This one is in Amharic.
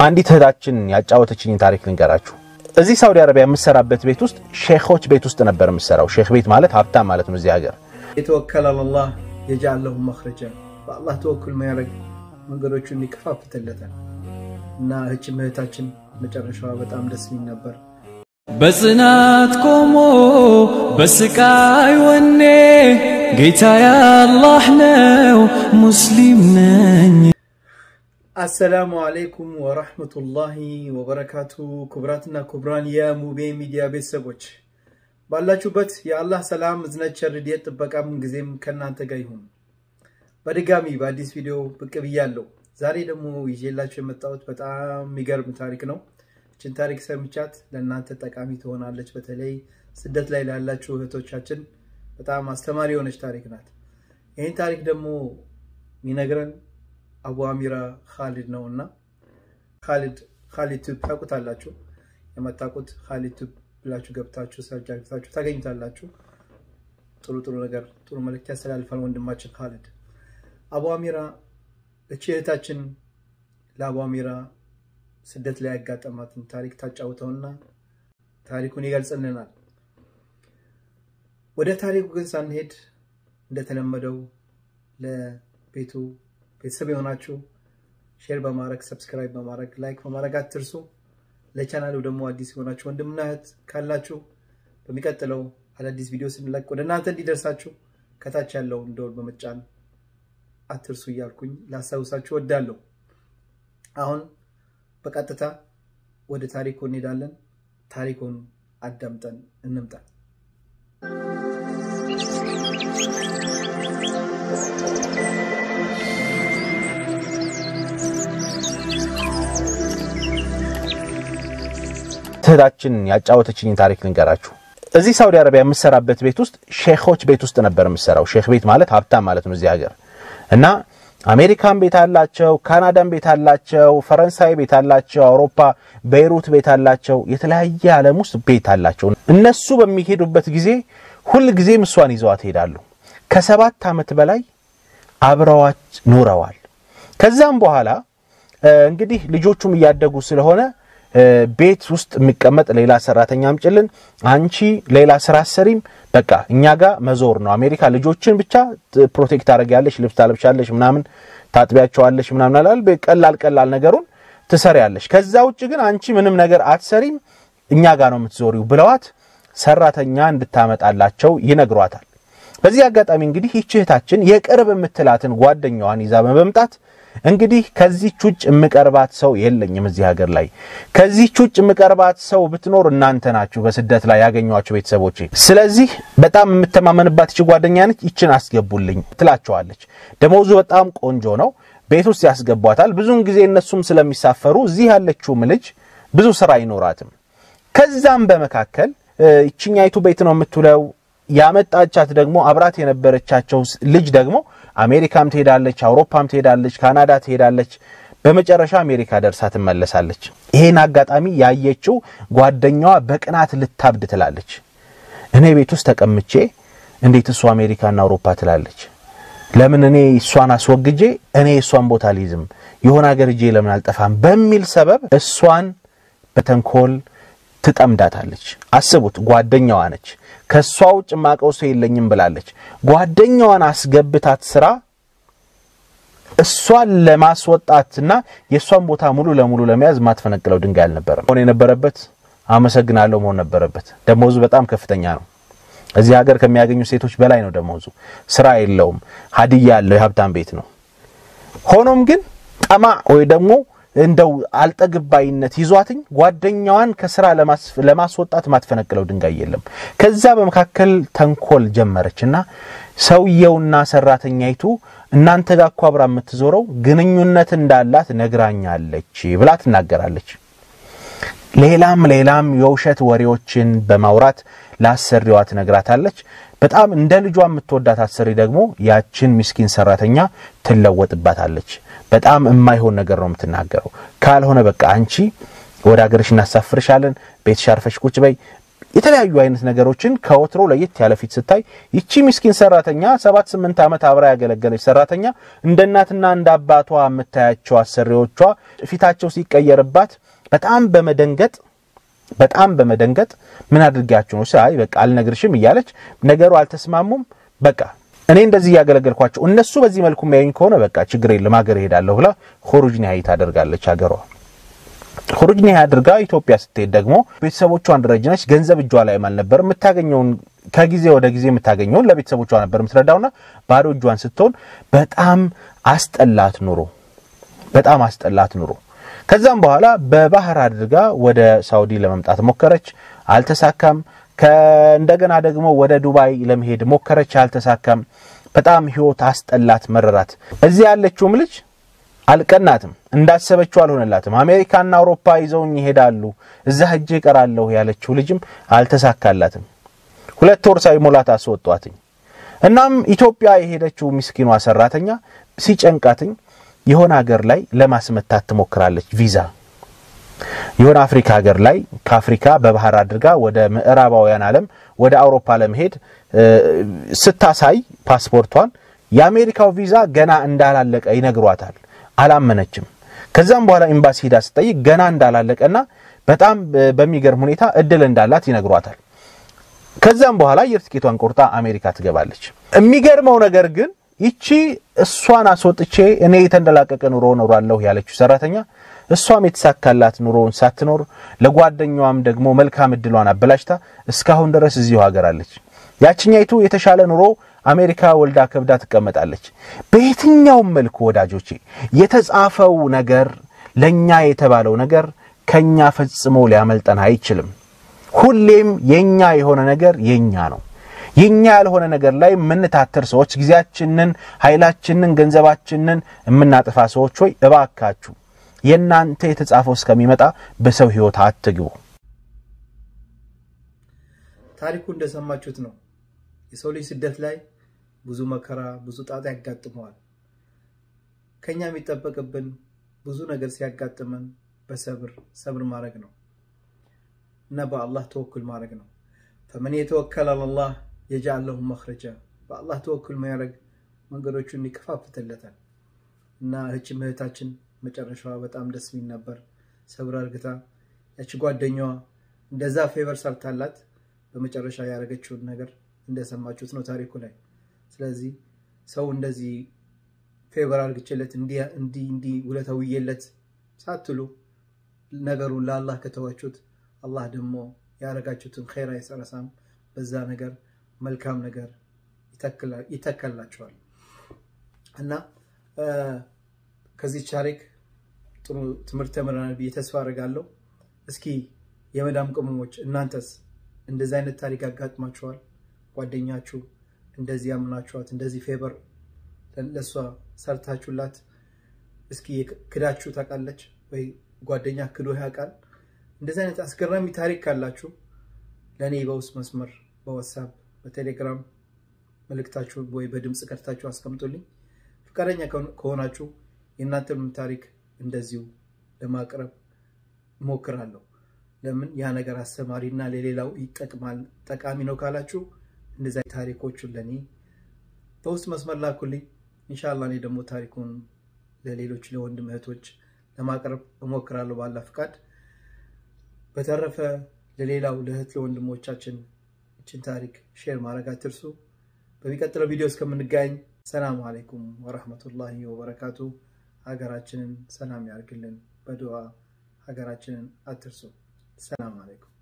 አንዲት እህታችን ያጫወተችኝን ታሪክ ልንገራችሁ። እዚህ ሳውዲ አረቢያ የምሰራበት ቤት ውስጥ ሼኾች ቤት ውስጥ ነበር የምሰራው። ሼኽ ቤት ማለት ሀብታም ማለት ነው እዚህ ሀገር። የተወከለ አላህ የጃል ለሁ መኽረጃ በአላህ ተወኩል ማያደርግ መንገዶቹን ይከፋፍትለታል እና እህችም እህታችን መጨረሻዋ በጣም ደስ የሚል ነበር። በጽናት ቆሞ በስቃይ ወኔ ጌታ ያላህ ነው ሙስሊም ነኝ። አሰላሙ አለይኩም ወራህመቱላሂ ወበረካቱ። ክቡራትና ክቡራን የሙቤ ሚዲያ ቤተሰቦች ባላችሁበት የአላህ ሰላም፣ እዝነት፣ ቸር፣ ረድኤት ጥበቃም ጊዜም ከእናንተ ጋር ይሁን። በድጋሚ በአዲስ ቪዲዮ ብቅ ብያለሁ። ዛሬ ደግሞ ይዤላችሁ የመጣሁት በጣም የሚገርም ታሪክ ነው። ይችን ታሪክ ሰምቻት ለእናንተ ጠቃሚ ትሆናለች። በተለይ ስደት ላይ ላላችሁ እህቶቻችን በጣም አስተማሪ የሆነች ታሪክ ናት። ይህን ታሪክ ደግሞ የሚነግረን አቡ አሚራ ካሊድ ነው እና ካሊድ ካሊድ ቱብ ታውቁታላችሁ። የመታቁት ካሊድ ቱብ ብላችሁ ገብታችሁ ሰርች አድርጋችሁ ታገኙታላችሁ። ጥሩ ጥሩ ነገር ጥሩ መልዕክት ያስተላልፋል ወንድማችን ካሊድ። አቡ አሚራ እቺ እህታችን ለአቡ አሚራ ስደት ላይ ያጋጠማትን ታሪክ ታጫውተውና ታሪኩን ይገልጽልናል። ወደ ታሪኩ ግን ሳንሄድ እንደተለመደው ለቤቱ ቤተሰብ የሆናችሁ ሼር በማድረግ ሰብስክራይብ በማድረግ ላይክ በማድረግ አትርሱ። ለቻናሉ ደግሞ አዲስ የሆናችሁ ወንድምና እህት ካላችሁ በሚቀጥለው አዳዲስ ቪዲዮ ስንለቅ ወደ እናንተ እንዲደርሳችሁ ከታች ያለውን ደወል በመጫን አትርሱ እያልኩኝ ላስታውሳችሁ ወዳለሁ። አሁን በቀጥታ ወደ ታሪኩ እንሄዳለን። ታሪኩን አዳምጠን እንምጣ። እህታችን ያጫወተችኝን ታሪክ ልንገራችሁ። እዚህ ሳውዲ አረቢያ የምሰራበት ቤት ውስጥ ሼኾች ቤት ውስጥ ነበር የምሰራው። ሼኽ ቤት ማለት ሀብታም ማለት ነው እዚህ ሀገር እና አሜሪካን ቤት አላቸው፣ ካናዳን ቤት አላቸው፣ ፈረንሳይ ቤት አላቸው፣ አውሮፓ ቤይሩት ቤት አላቸው፣ የተለያየ ዓለም ውስጥ ቤት አላቸው። እነሱ በሚሄዱበት ጊዜ ሁል ጊዜም እሷን ይዘዋት ይሄዳሉ። ከሰባት ዓመት በላይ አብረዋች ኖረዋል። ከዛም በኋላ እንግዲህ ልጆቹም እያደጉ ስለሆነ ቤት ውስጥ የሚቀመጥ ሌላ ሰራተኛ አምጭልን፣ አንቺ ሌላ ስራ አሰሪም፣ በቃ እኛ ጋር መዞር ነው። አሜሪካ ልጆችን ብቻ ፕሮቴክት ታደርጊያለሽ፣ ልብስ ታለብሻለሽ፣ ምናምን ታጥቢያቸዋለሽ፣ ምናምን አላል ቀላል ቀላል ነገሩን ትሰሪያለሽ። ከዛ ውጭ ግን አንቺ ምንም ነገር አትሰሪም፣ እኛ ጋር ነው የምትዞሪው ብለዋት ሰራተኛ እንድታመጣላቸው ይነግሯታል። በዚህ አጋጣሚ እንግዲህ ይህች እህታችን የቅርብ የምትላትን ጓደኛዋን ይዛ በመምጣት እንግዲህ ከዚህች ውጭ የምቀርባት ሰው የለኝም እዚህ ሀገር ላይ። ከዚህች ውጭ የምቀርባት ሰው ብትኖር እናንተ ናችሁ፣ በስደት ላይ ያገኟቸው ቤተሰቦቼ። ስለዚህ በጣም የምተማመንባት ይች ጓደኛ ነች፣ ይችን አስገቡልኝ ትላቸዋለች። ደመወዙ በጣም ቆንጆ ነው። ቤት ውስጥ ያስገቧታል። ብዙውን ጊዜ እነሱም ስለሚሳፈሩ እዚህ ያለችውም ልጅ ብዙ ስራ አይኖራትም። ከዛም በመካከል ይችኛይቱ ቤት ነው የምትውለው። ያመጣቻት ደግሞ አብራት የነበረቻቸው ልጅ ደግሞ አሜሪካም ትሄዳለች፣ አውሮፓም ትሄዳለች፣ ካናዳ ትሄዳለች። በመጨረሻ አሜሪካ ደርሳ ትመለሳለች። ይሄን አጋጣሚ ያየችው ጓደኛዋ በቅናት ልታብድ ትላለች። እኔ ቤት ውስጥ ተቀምጬ እንዴት እሷ አሜሪካና አውሮፓ ትላለች? ለምን እኔ እሷን አስወግጄ እኔ እሷን ቦታ ሊይዝም የሆነ ሀገር እጄ ለምን አልጠፋም? በሚል ሰበብ እሷን በተንኮል ትጠምዳታለች። አስቡት፣ ጓደኛዋ ነች። ከእሷ ውጭ ማቀው ሰው የለኝም ብላለች። ጓደኛዋን አስገብታት ስራ እሷን ለማስወጣትና የእሷን ቦታ ሙሉ ለሙሉ ለመያዝ ማትፈነቅለው ድንጋይ አልነበረም መሆን የነበረበት። አመሰግናለሁ መሆን ነበረበት። ደሞዙ በጣም ከፍተኛ ነው። እዚህ ሀገር ከሚያገኙ ሴቶች በላይ ነው ደሞዙ። ስራ የለውም፣ ሀዲያ ያለው የሀብታም ቤት ነው። ሆኖም ግን ጠማዕ ወይ ደግሞ እንደው አልጠግባይነት ይዟትኝ ጓደኛዋን ከስራ ለማስወጣት ማትፈነቅለው ድንጋይ የለም። ከዛ በመካከል ተንኮል ጀመረችና ሰውየውና ሰራተኛይቱ እናንተ ጋር እኮ አብራ የምትዞረው ግንኙነት እንዳላት ነግራኛለች ብላ ትናገራለች። ሌላም ሌላም የውሸት ወሬዎችን በማውራት ለአሰሪዋ ትነግራታለች። በጣም እንደ ልጇ የምትወዳት አሰሪ ደግሞ ያችን ምስኪን ሰራተኛ ትለወጥባታለች። በጣም የማይሆን ነገር ነው የምትናገረው። ካልሆነ በቃ አንቺ ወደ ሀገርሽ እናሳፍርሻለን፣ ቤትሽ አርፈሽ ቁጭ በይ፣ የተለያዩ አይነት ነገሮችን ከወትሮ ለየት ያለ ፊት ስታይ ይቺ ምስኪን ሰራተኛ ሰባት ስምንት ዓመት አብራ ያገለገለች ሰራተኛ እንደ እናትና እንደ አባቷ የምታያቸው አሰሪዎቿ ፊታቸው ሲቀየርባት በጣም በመደንገጥ በጣም በመደንገጥ ምን አድርጊያቸው ነው ሳይ በቃ አልነግርሽም እያለች ነገሩ አልተስማሙም። በቃ እኔ እንደዚህ እያገለገልኳቸው እነሱ በዚህ መልኩ የሚያዩኝ ከሆነ በቃ ችግር የለም ሀገር እሄዳለሁ ብላ ሆሩጅ ኒሃይ ታደርጋለች ሀገሯ ሁሩጅ ኒሃይ አድርጋ ኢትዮጵያ ስትሄድ ደግሞ ቤተሰቦቿን ደረጅነች ገንዘብ እጇ ላይ አልነበር የምታገኘውን ከጊዜ ወደ ጊዜ የምታገኘውን ለቤተሰቦቿ ነበር የምትረዳውና ባዶ እጇን ስትሆን በጣም አስጠላት ኑሮ በጣም አስጠላት ኑሮ ከዛም በኋላ በባህር አድርጋ ወደ ሳውዲ ለመምጣት ሞከረች አልተሳካም እንደገና ደግሞ ወደ ዱባይ ለመሄድ ሞከረች አልተሳካም በጣም ህይወት አስጠላት መረራት እዚህ ያለችውም ልጅ አልቀናትም እንዳሰበችው አልሆነላትም አሜሪካና አውሮፓ ይዘውኝ ይሄዳሉ እዛ ሄጄ እቀራለሁ ያለችው ልጅም አልተሳካላትም ሁለት ወር ሳይሞላት አስወጧትኝ እናም ኢትዮጵያ የሄደችው ምስኪኗ ሰራተኛ ሲጨንቃትኝ የሆነ ሀገር ላይ ለማስመታት ትሞክራለች ቪዛ የሆነ አፍሪካ ሀገር ላይ ከአፍሪካ በባህር አድርጋ ወደ ምዕራባውያን ዓለም ወደ አውሮፓ ለመሄድ ስታሳይ ፓስፖርቷን የአሜሪካው ቪዛ ገና እንዳላለቀ ይነግሯታል አላመነችም ከዛም በኋላ ኤምባሲ ሄዳ ስጠይቅ ገና እንዳላለቀና በጣም በሚገርም ሁኔታ እድል እንዳላት ይነግሯታል ከዛም በኋላ አየር ትኬቷን ቆርጣ አሜሪካ ትገባለች የሚገርመው ነገር ግን ይቺ እሷን አስወጥቼ እኔ የተንደላቀቀ ኑሮ ኖሯለሁ ያለችው ሰራተኛ እሷም የተሳካላት ኑሮውን ሳትኖር ለጓደኛዋም ደግሞ መልካም እድሏን አበላሽታ እስካሁን ድረስ እዚሁ ሀገር አለች ያችኛይቱ የተሻለ ኑሮ አሜሪካ ወልዳ ከብዳ ትቀመጣለች በየትኛውም መልኩ ወዳጆቼ የተጻፈው ነገር ለኛ የተባለው ነገር ከኛ ፈጽሞ ሊያመልጠን አይችልም ሁሌም የኛ የሆነ ነገር የኛ ነው የኛ ያልሆነ ነገር ላይ የምንታተር ሰዎች ጊዜያችንን ኃይላችንን ገንዘባችንን የምናጠፋ ሰዎች ሆይ እባካችሁ የእናንተ የተጻፈው እስከሚመጣ በሰው ህይወት አትግቡ ታሪኩ እንደሰማችሁት ነው የሰው ልጅ ስደት ላይ ብዙ መከራ ብዙ ጣጣ ያጋጥመዋል ከኛ የሚጠበቅብን ብዙ ነገር ሲያጋጥመን በሰብር ሰብር ማድረግ ነው እና በአላህ ተወኩል ማድረግ ነው ፈመን የተወከል አላላህ የጃል ለሁ መክረጃ በአላህ ተወኩል ማያደረግ መንገዶቹን ይከፋፍትለታል እና እህችም እህታችን መጨረሻዋ በጣም ደስ የሚል ነበር ሰብር አርግታ ያቺ ጓደኛዋ እንደዛ ፌቨር ሰርታላት በመጨረሻ ያደረገችውን ነገር እንደሰማችሁት ነው ታሪኩ ላይ ስለዚህ ሰው እንደዚህ ፌቨር አርግችለት እንዲህ እንዲህ ውለተውዬለት ሳትሉ ነገሩን ለአላህ ከተዋችሁት አላህ ደግሞ ያደረጋችሁትን ኸይር አይሰረሳም በዛ ነገር መልካም ነገር ይተከላቸዋል እና ከዚህ ታሪክ ጥሩ ትምህርት ተምረናል ብዬ ተስፋ አድርጋለሁ እስኪ የመዳም ቅመሞች እናንተስ እንደዚህ አይነት ታሪክ ያጋጥማችኋል ጓደኛችሁ እንደዚህ ያምናችኋት እንደዚህ ፌበር ለእሷ ሰርታችሁላት እስኪ ክዳችሁ ታውቃለች ወይ ጓደኛ ክዶ ያውቃል እንደዚህ አይነት አስገራሚ ታሪክ ካላችሁ ለእኔ በውስጥ መስመር በዋትሳፕ በቴሌግራም መልእክታችሁን ወይ በድምፅ ቀድታችሁ አስቀምጡልኝ ፈቃደኛ ከሆናችሁ የእናንተንም ታሪክ እንደዚሁ ለማቅረብ እሞክራለሁ ለምን ያ ነገር አስተማሪና ለሌላው ይጠቅማል ጠቃሚ ነው ካላችሁ እንደዚ ታሪኮቹን ለእኔ በውስጥ መስመር ላኩልኝ እንሻላ እኔ ደግሞ ታሪኩን ለሌሎች ለወንድም እህቶች ለማቅረብ እሞክራለሁ ባላ ፍቃድ በተረፈ ለሌላው ለእህት ለወንድሞቻችን እችን ታሪክ ሼር ማድረግ አትርሱ በሚቀጥለው ቪዲዮ እስከምንጋኝ ሰላም አለይኩም ወረህመቱላሂ ወበረካቱ ሀገራችንን ሰላም ያርግልን በድዋ ሀገራችንን አትርሱ ሰላም አለይኩም